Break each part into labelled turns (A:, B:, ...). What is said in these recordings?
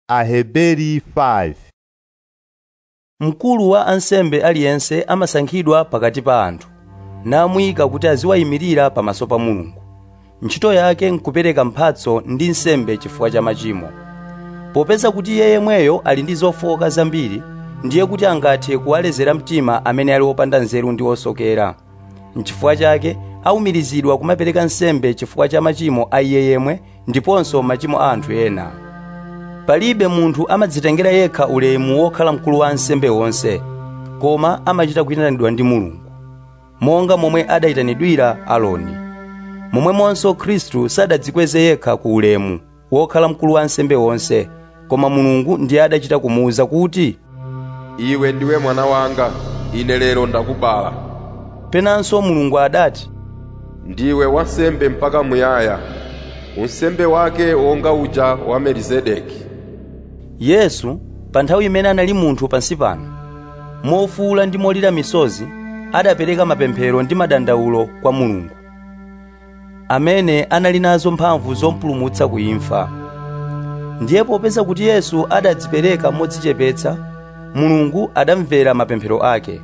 A: Aheberi 5
B: mkulu wa ansembe aliyense amasankhidwa pakati pa anthu namuyika kuti aziwayimirira pamaso pa mulungu ntchito yake nkupereka mphatso ndi nsembe chifukwa cha machimo popeza kuti iye yemweyo ali ndi zofowoka zambiri ndiye kuti angathe kuwalezera mtima amene ali opanda nzeru ndi osokera nchifukwa chake awumirizidwa kumapereka nsembe chifukwa cha machimo a iye yemwe ndiponso machimo a anthu ena palibe munthu amadzitengera yekha ulemu wokhala mkulu wa ansembe wonse koma amachita kuyitanidwa ndi mulungu monga momwe adayitanidwira aloni momwemonso khristu sadadzikweze yekha ku ulemu wokhala mkulu wa ansembe wonse koma mulungu ndiye adachita kumuwuza kuti
C: iwe ndiwe mwana wanga ine lero ndakubala
B: penanso mulungu adati
C: ndiwe wansembe mpaka muyaya unsembe wake wonga uja wa melizedeki
B: yesu pa nthawi imene anali munthu pansi pano mofuwula ndi molira misozi adapereka mapemphero ndi madandawulo kwa mulungu amene anali nazo mphamvu zompulumutsa ku imfa ndiye popeza kuti yesu adadzipereka modzichepetsa mulungu adamvera mapemphero ake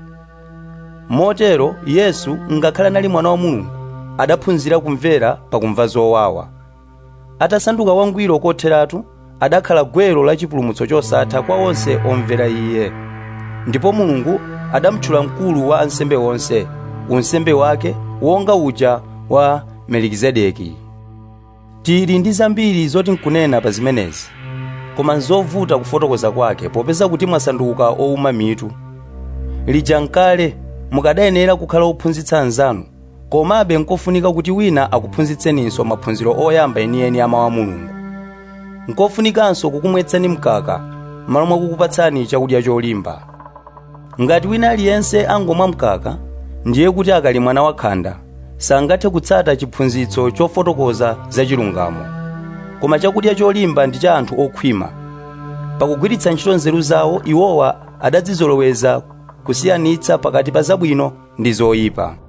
B: motero yesu ngakhale anali mwana wa mulungu adaphunzira kumvera pakumva zowawa atasanduka wangwiro kotheratu adakhala gwero la chipulumutso chosatha kwa onse omvera iye ndipo mulungu adamtchula mkulu wa ansembe onse unsembe wake wonga uja wa melikizedeki tili ndi zambiri zoti nkunena pa zimenezi koma nzovuta kufotokoza kwake popeza kuti mwasanduka owuma mitu lija nkale mukadayenera kukhala ophunzitsa anzanu komabe nkofunika kuti wina akuphunzitseninso maphunziro oyamba enieni a mawu a mulungu nkofunikanso kukumwetsani mkaka m'malo mwa kukupatsani chakudya cholimba ngati wina aliyense angomwa mkaka ndiye kuti akali mwana wakhanda sangathe kutsata chiphunzitso chofotokoza za chilungamo koma chakudya cholimba ndi cha anthu okhwima pakugwiritsa ntchito nzeru zawo iwowa adadzizoloweza kusiyanitsa pakati pa zabwino ndi zoyipa